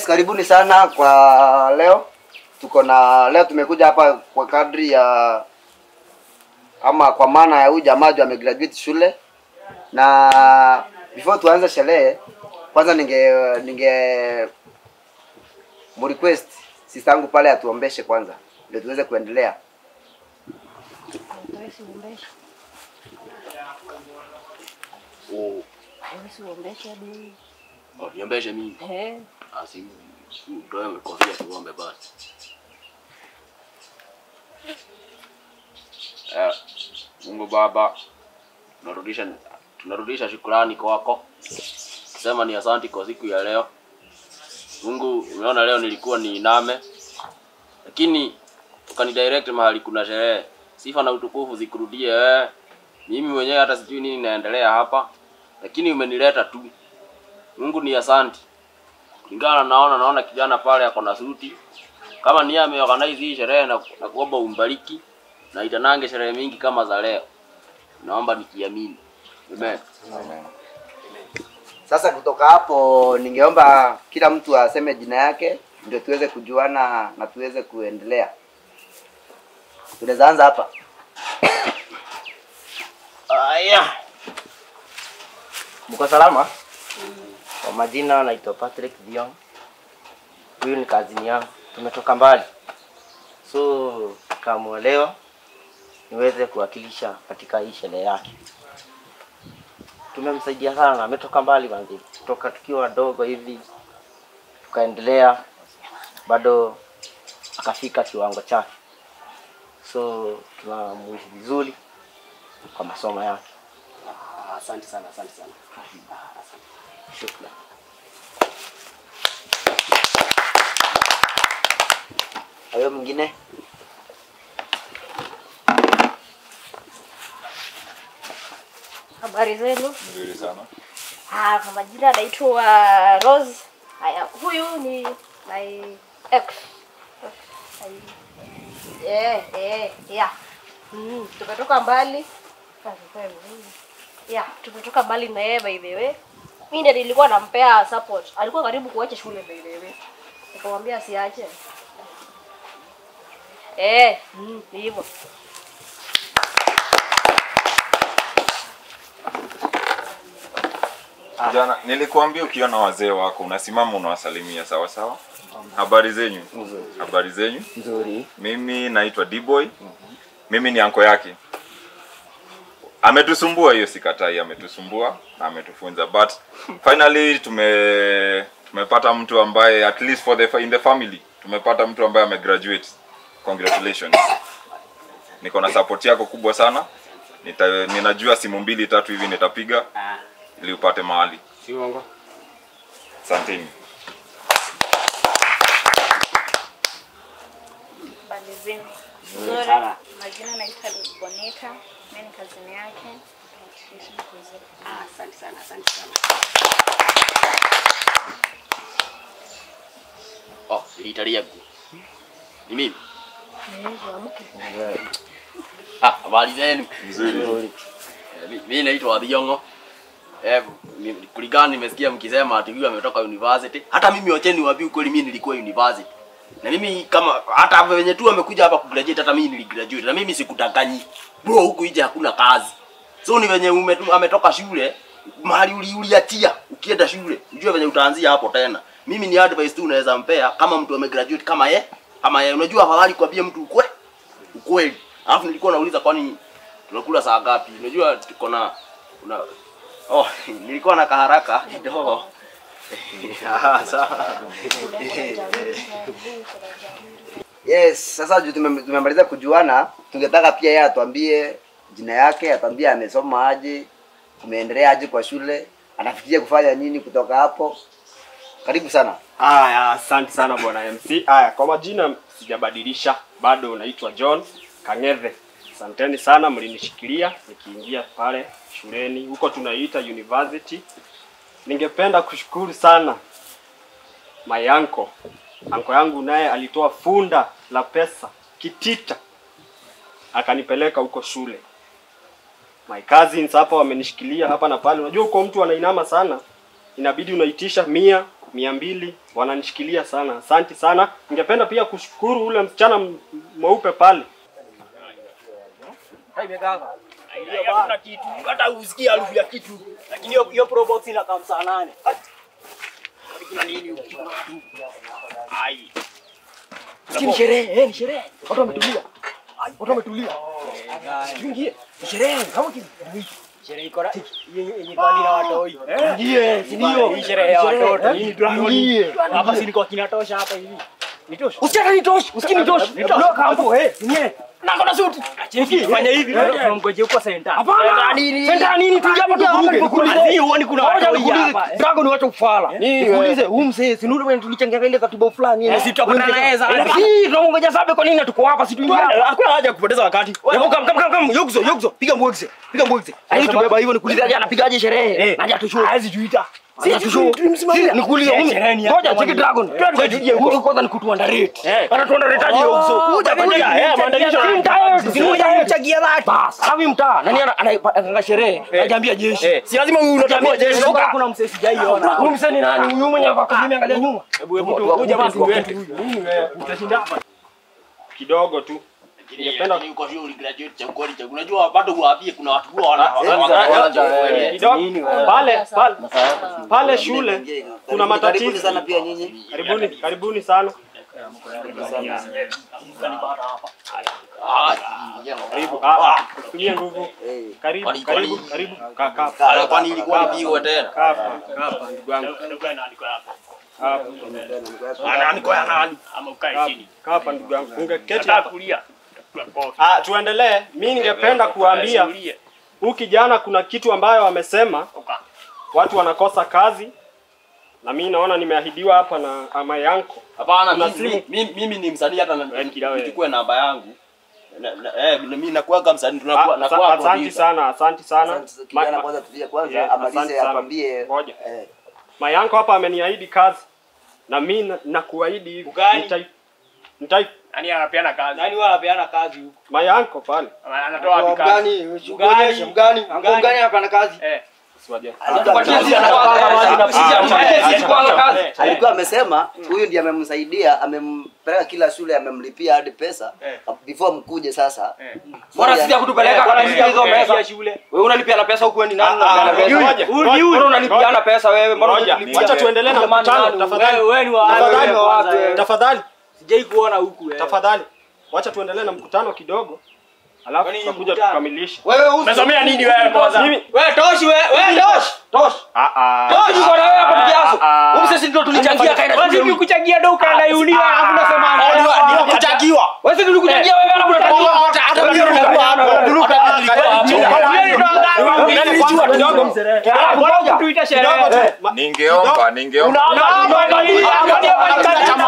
karibuni sana kwa leo. Tuko na leo tumekuja hapa kwa kadri ya ama kwa maana ya huyu jamaa ju amegraduate shule, na before tuanze sherehe, kwanza ninge ninge mrequest sister yangu pale atuombeshe kwanza, ndio tuweze kuendelea. Hawezi uombesha. Oh, Hawezi uombesha dini. oh, niambeshe mimi. Eh. Asi ndio kofia tuombe basi. Eh, Mungu Baba, tunarudisha tunarudisha shukrani kwako. Sema ni asante kwa siku ya leo. Mungu, umeona leo nilikuwa ni iname, lakini ukanidirect mahali kuna sherehe. Sifa na utukufu zikurudie wewe. Mimi mwenyewe hata sijui nini naendelea hapa, lakini umenileta tu. Mungu ni asante. Kulingana naona naona kijana pale ako na suti. Kama ni yeye ameorganize hii sherehe na, na kuomba umbariki na itanange sherehe mingi kama za leo. Naomba nikiamini. Amen. Sasa kutoka hapo, ningeomba kila mtu aseme jina yake ndio tuweze kujuana na tuweze kuendelea. Tunaweza anza hapa. Aya. Mko salama? Kwa majina naitwa Patrick Dion. Huyu ni kazini yangu. Tumetoka mbali. So kama leo niweze kuwakilisha katika hii sherehe yake. Tumemsaidia sana, ametoka mbali manzi. Kutoka tukiwa wadogo hivi tukaendelea bado akafika kiwango chake. So tunamuishi vizuri kwa masomo yake. Asante sana, asante sana. Shukrani. Hayo mwingine? Habari zenu? Nzuri sana. Ah, kwa majina naitwa Rose. Haya, huyu ni my ex. Eh, eh, yeah. Mm, tumetoka mbali. Ah, kwa hivyo, mm. Yeah, tumetoka mbali na yeye by the way. Mimi ndiye nilikuwa nampea support. Alikuwa karibu kuacha shule by the way. Nikamwambia asiache. Eh, mm, ni hivyo. Jana nilikuambia ukiona wazee wako unasimama unawasalimia sawa sawa. Habari zenyu? Habari zenyu? Nzuri. Mimi naitwa D-boy. Mimi ni anko yake. Ametusumbua hiyo sikatai, ametusumbua na ametufunza but finally tume tumepata mtu ambaye at least for the in the family tumepata mtu ambaye amegraduate. Congratulations. Niko na support yako kubwa sana. Nita, ninajua simu mbili tatu hivi nitapiga ili upate mahali. Si uongo. Asanteni. Habari zenu. Nzuri sana. Majina naitwa Bonita. Mimi ni kazini yake. Tunaishi vizuri. Ah, asante sana, asante sana. Oh, ilitalia gu. Ni mimi. Ah, habari zenu. Nzuri. Eh, mi- Mimi naitwa Adhiongo. Eh, ni- kulingana nimesikia mkisema ati huyu ametoka university. Hata mimi wacheni niwaambie ukweli mimi nilikuwa university. Na mimi kama hata wenye tu wamekuja hapa kugraduate hata mimi niligraduate. Na mimi sikudanganyi. Bro huku nje hakuna kazi. So ni venye umetu, ametoka shule mahali uli- uliatia ukienda shule. Ujue venye utaanzia hapo tena. Mimi ni advice tu unaweza mpea kama mtu amegraduate kama ye. Kama ye unajua afadhali kuambia mtu ukwe ukweli. Alafu nilikuwa nauliza kwani tunakula saa ngapi? Unajua tuko na una Oh, nilikuwa na kaharaka kidogo. Ah, sawa. Yes, sasa juu tume- tumemaliza kujuana, tungetaka pia yeye atuambie jina yake, atuambie amesoma aje, kumeendelea aje kwa shule, anafikiria kufanya nini kutoka hapo. Karibu sana. Aya, asante sana bwana MC. Aya, kwa majina sijabadilisha, bado naitwa John Kangethe. Asanteni sana mlinishikilia nikiingia pale shuleni, huko tunaita university. Ningependa kushukuru sana my uncle. Anko yangu naye alitoa funda la pesa kitita akanipeleka huko shule. My cousins hapa wamenishikilia hapa na pale. Unajua uko mtu anainama sana, inabidi unaitisha mia mia mbili wananishikilia sana. Asanti sana. Ningependa pia kushukuru ule msichana m- mweupe pale. Hakuna kitu. Hata usikie harufu ya kitu. Lakini hiyo hiyo pro box inakaa saa nane. Kuna nini huko? Ai. Ni sherehe, eh, ni sherehe. Watu wametulia. Watu wametulia. Tuingie. Ni sherehe. Kama kitu. Sherehe iko ra- yenye yenye bandi na watoi. Ingie, si ndio? Hii sherehe ya Sherehe, watoto. eh? Hii ni dragon. Ingie. Hapa si nilikuwa kinatosha hapa hivi. Nitosha. Usichana nitosh, usikii nitosh. Block hapo, eh. Ingie. Na kona suti. Cheki fanya hivi. Tunamgoje huko center. Hapana. Senta nini? Tuingie hapa tukuruke. Tukuulize. Hadi huoni kuna Ngoja watoi nikuulize. hapa. Dragon wacha ufala. Nikuulize, huyu mzee si ndio bwana tulichangia ile katiba fulani ile. Eh, si tutapata na yeye zaidi. Si tunamngoja sabe kwa nini tuko hapa si tuingie hapa. Hakuna haja ya kupoteza wakati. Hebu kam kam kam kam yogzo yogzo piga mbwekse. Piga mbwekse. Haini tubeba hivyo nikuulize aje anapigaje sherehe. Naje atushow. Hazi juita. Si atushow. Si nikuulize Eh, huyu. sherehe ni yake Ngoja kama cheki ni- dragon. Tuje huko kwanza ni kutu underrate. Eh. Ana tu underrate aje yogzo. Kuja kuja. Eh, maandalisho. Mchagia dhati. Bas. Hawi mtaa. Nani ana anapanga sherehe? Hajaambia jeshi. Eh, si lazima huyu unatambua jeshi. Toka. Kuna msee sijaiona. Huyu msee ni nani? Huyu mwenye hapa mimi angalia nyuma. Hebu hebu tu huyu jamaa si wetu huyu. Nini wewe? Utashinda hapa. Kidogo tu. Ningependa uko vile uligraduate cha kweli cha unajua bado uwaambie kuna watu huwa wana Kidogo pale pale pale shule kuna Karibuni matatizo. sana pia nyinyi. Karibuni, karibuni sana. Karibu. Ah, ah, usitumie nguvu. Eh. Karibu, Kwani- karibu, kwani- karibu. Kaa kaa hapa. kwani ilikuwa nipigwe tena Kaa hapa, kaa hapa ndugu yangu. Kaa hapa. ananiko ya nani Ama ukae chini. Kaa hapa ndugu yangu. Ungeketi Nataka hapa. kulia. Tutakula kofi. Ah, tuendelee. Mimi ningependa kuambia Ulie. huyu kijana kuna kitu ambayo amesema Uka. watu wanakosa kazi na mimi naona nimeahidiwa hapa na ama yanko. hapana Kuna mimi- simu. mimi mimi ni msanii hata na- Wewe kila wewe. nichukue namba yangu Na- na- eh mimi nakuaga msanii tunakuwa Ah, nakuwa Asante producer. sana, asante sana. Asante, Kijana Ma- kwanza tulia kwanza Yeah, asante amalize sana. atwambie. Ngoja. Eh. Mayanko hapa ameniahidi kazi na mi na- nakuahidi hivi. Ugani? Nitai- nitai Nani anapeana kazi? Nani wala anapeana kazi huko? Mayanko pale. Anatoa wapi kazi? Mgani? Mgani? Mgani? Mgani anapanda kazi? Eh. Alikuwa amesema huyu ndiye amemsaidia, amempeleka kila shule, amemlipia hadi pesa before mkuje sasa. Bora sisi kutupeleka kwa sisi hizo pesa. shule. Wewe unalipiana pesa huku ni nani Ah, ah, unalipiana ngoja, pesa? ngoja, Mbona unalipiana pesa wewe? Mbona Ngoja, unalipia? wacha tuendelee na Jamani, mkutano nani? tafadhali. Wewe wewe ni wa Tafadhali, wewe kwanza, wewe. tafadhali, Sijai kuona huku wewe. tafadhali. Wacha tuendelee na mkutano kidogo. Alafu Kwani tutakuja mkutano? tukamilishe. Wewe usi- Umesomea nini wewe kwanza? Mimi Wewe toshi wewe, wewe toshi. Tosh. ah ah. Tosh uko na wewe hapo kiasu. Ah, ah. Wewe sisi ndio tulichangia kaenda Wewe shule. vipi kuchangia ndo ukaenda uni alafu unasema Ndio kuchagiwa Wewe sisi tulikuchangia wewe alafu unataka. hata hata mimi nilikuwa hapo duruka nilikuwa hapo Nilijua kidogo. Ngoja tuita sherehe. Kidogo tu. Ma- Ningeomba, ningeomba. Unaomba nini? Angalia bali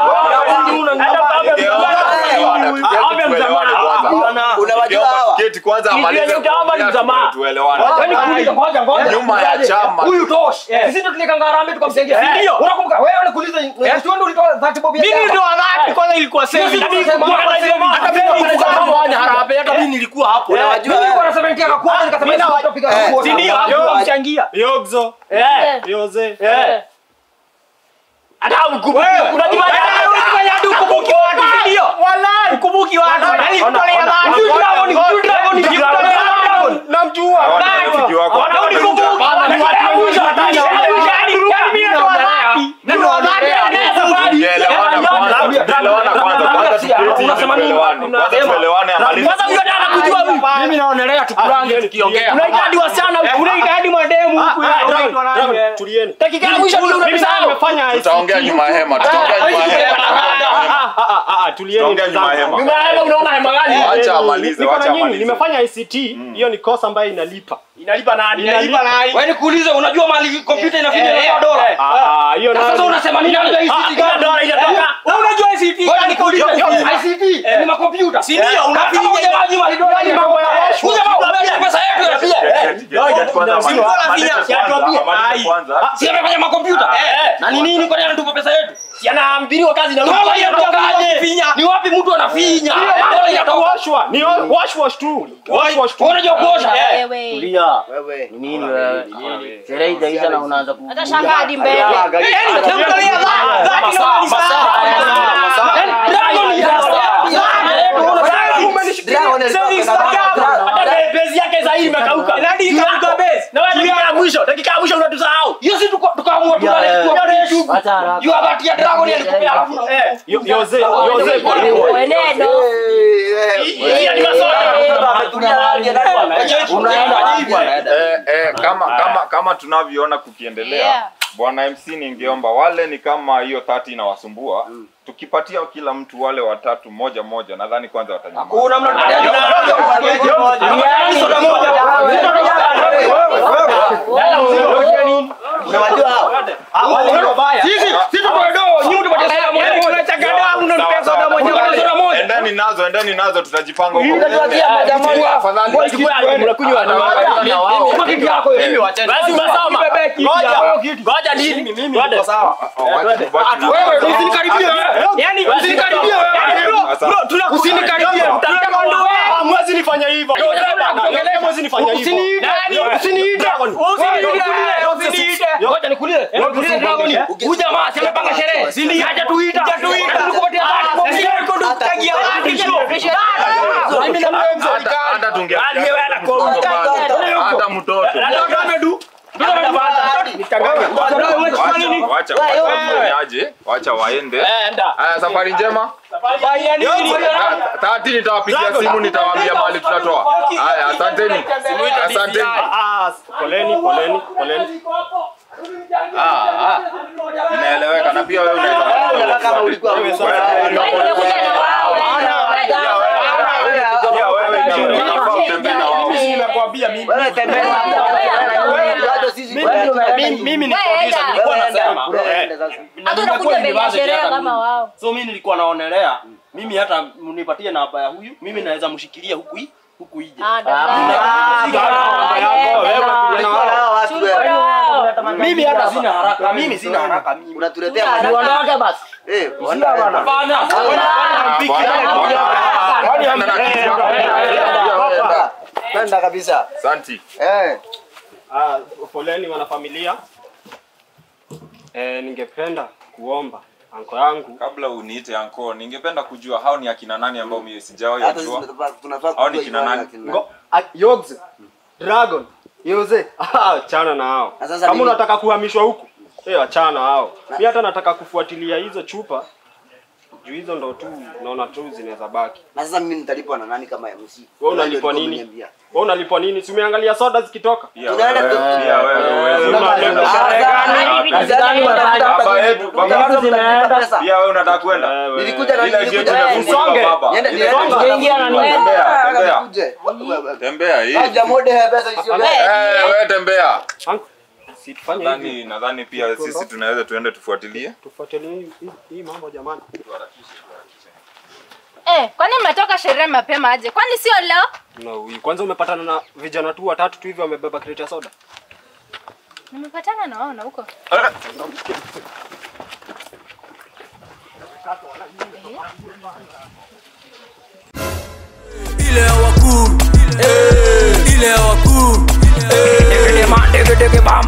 Unawajua hawa? Keti kwanza amalize Ndio, utaomba ni kuongea, msamaha. tuelewane. Yaani kuuliza ngoja ngoja. Nyuma ya chama. Huyu Tosh. Sisi ndio tulikanga harambee tukamsaidia. Eh. Ndio. Unakumbuka wewe ulikuuliza wewe ndio ulitoa 30 bob ya. Mimi ndo wadhati kwanza ilikuwa sasa. Sisi Mimi tunasema nilikuwa hapa nasema sema, hata hata mimi mimi nilikuwa nilikuwa kama Fanya harambee hata mimi nilikuwa hapo Unawajua Mimi nilikuwa wewe? na 70 yako kwanza nikasema sisi tutapiga kwa. Si ndio hapo mchangia. Yogzo, Eh. Yoze. Eh. Hata mkumbuki. Unajua unajifanya hadi ukumbuki watu, si ndio? Wallahi. Ukumbuki watu. Yaani kutolea dhati. Huyu Dragon, huyu Dragon ni kutolea dhati. Namjua. Rafiki wako. Wanarudi kukumbuka. Yaani mimi ndo wadhati. Ndo wadhati anaweza bali. Tuelewana kwanza, tuelewana kwanza. Kwanza tuketi hivi tuelewane. Kwanza tuelewane amalize. Kwanza mimi nataka kujua huyu. mimi naonelea tukurange tukiongea Unaita hadi wasichana huku, unaita hadi mademu huku. Unaitwa nani Dragon, wewe? tulieni. Dakika ya mwisho ndio Mimi naye unabisahau. nimefanya ICT. Tutaongea nyuma ya hema. Tutaongea nyuma ya hema. Ah, ah, ah, ah, tulieni Tutaongea ndugu nyuma ya zangu. hema. Nyuma ya hema unaona hema gani? Wacha amalize, Niko na wacha nyinyi, amalize. nimefanya ICT, hiyo ni kosa ambayo inalipa. Inalipa nani? Inalipa nani? Wewe nikuulize unajua mali kompyuta inafinya Eh, na dola. eh, Ah, ah, hiyo Na sasa nayo- unasema nini ndio ICT gani? dola inatoka. Wewe unajua ICT Ngoja gani nikuulize. kuuliza? ICT ni makompyuta. Si ndio, unafinya Kama hujamaji mali dola ni mambo ya Huyu jamaa unadai pesa yetu ya pia. Keti kwanza Si amalize. bora Amalize finya, kwanza, tuambie. amalize Ai. kwanza. Si amefanya makompyuta. Na ni nini kwa nini anatupa pesa yetu? Si anaambiliwa kazi na Kama Wewe inatokaje? unafinya. Ni wapi mtu anafinya? Mbona inatoka? Washwa, ni wash wash tu. Wash wash tu. Unajua kuosha? Eh. Wewe. Tulia. Wewe. Ni nini wewe? Sherehe haijaisha na unaanza ku. Hata shangaa hadi mbele. Yaani, ukiangalia that- that Masaa, inamaanisha- masaa, masaa. Yaani, Dragon ni Dragon Sasa Instagram, hata base yake sasa hii imekauka. Imekauka base. Na wewe dakika ya mwisho, dakika ya mwisho unatusahau. Hiyo si tuko- tukaamua tulale kwa YouTube. Acha haraka. You have atia Dragon alikupea alafu na- Eh, Yo- Yoze, yoze pole pole. Weneno. hii ni masoda. Unaenda wapi bwana? Eh, eh, kama kama kama tunavyoona kukiendelea Yeah. bwana MC ningeomba wale ni kama hiyo 30 inawasumbua tukipatia kila mtu wale watatu moja moja nadhani kwanza watanyamaza Kuna mna- Soda moja. Unawajua hao? Sisi si tuko do, nyinyi tupatie soda moja moja. Tunataka damu unanipea soda moja Tupatie moja. soda moja. endeni nazo endeni nazo tutajipanga huko Mtatupatia moja moja. afadhali Unakunywa na Chukua kitu yako hiyo. Basi umesoma. Ngoja. Ngoja nini? Mimi niko sawa. Wewe usinikaribie wewe. Yaani Usinikaribie wewe. Asante. Usinikaribie. Utataka ndoa. Mwezi nifanya hivyo. Mwezi nifanya hivyo. Usiniite. Nani? Usiniite. Usiniite. Usiniite. Ngoja nikuulize. Nikuulize Dragon. Huyu jamaa si amepanga sherehe. Si ndio? Haja tuita. Hajatuita. Tulikupatia dhati. Mimi na wewe mzee hata hata tunge Aliyewana kwa hata mtoto wacha wacha aje wacha waende haya safari njema tati nitawapigia simu nitawaambia mahali tutatoa haya asanteni asanteni Poleni, poleni, poleni. Ah, ah. inaeleweka na pia wewe unaweza Kama ulikuwa Wewe umesoma. Unakuja na wao. pia wewe ndio unafaa utembee na wao Nimekwambia mimi. Wewe tembea. Hata sisi Mimi mimi ni producer nilikuwa nasema. eh, Hata unakuja mbele ya sherehe kama wao. so mi nilikuwa naonelea mimi hata mnipatie namba ya huyu mimi naweza mshikilia huku hii huku ije Ah, mimi hata sina haraka mimi sina haraka mimi unatuletea Haraka. Uondoke basi. eh Hapana, Kwenda kabisa. Santi. Eh. Ah, poleni wanafamilia. Eh, ningependa kuomba anko yangu Kabla uniite anko, ningependa kujua hao ni akina nani ambao mimi sijawahi Hata sisi wajua. tunafaa- tunafaa Hao ni kujua kina imani nani? ya kina Ngo, a, Yogs, Dragon, Yoze. Ah, chana na hao. Na sasa Kama mimi- unataka kuhamishwa huku, eh achana na hao. Mimi hata nataka kufuatilia hizo chupa. Juu hizo ndo tu naona tu zinaweza baki. Na sasa mimi nitalipwa na nani kama MC? Wewe unalipwa Ndio nini? umeniambia. Wewe unalipwa nini? Si umeangalia soda zikitoka? Pia Tunaenda wewe, tu- pia wewe huwezi Una- unapenda. Ah, Sherehe gani? gani? Gani unataka? Baba yetu, baba Kama yetu. mtalipa pesa. Pia wewe unataka kwenda? Wewe. Nilikuja na Ile nilikuja yetu na imefunguliwa Usonge. baba. Niende Ile- niende. Utaingia na nini? Tembea, tembea. Nikuje. Tembea hii. Haja mode ya pesa isiyo. Eh, wewe tembea. Anko, Si tufanye hivi. Nadhani nadhani pia sisi tunaweza tuende tufuatilie. Tufuatilie hii- hii- hii mambo jamani. Eh, kwani mmetoka sherehe mapema aje? Kwani sio leo? No, hii- kwanza umepatana na vijana tu watatu tu hivi wamebeba kreti ya soda. Nimepatana na wao na huko. ile ya wakuu eh, ile ya wakuu eh.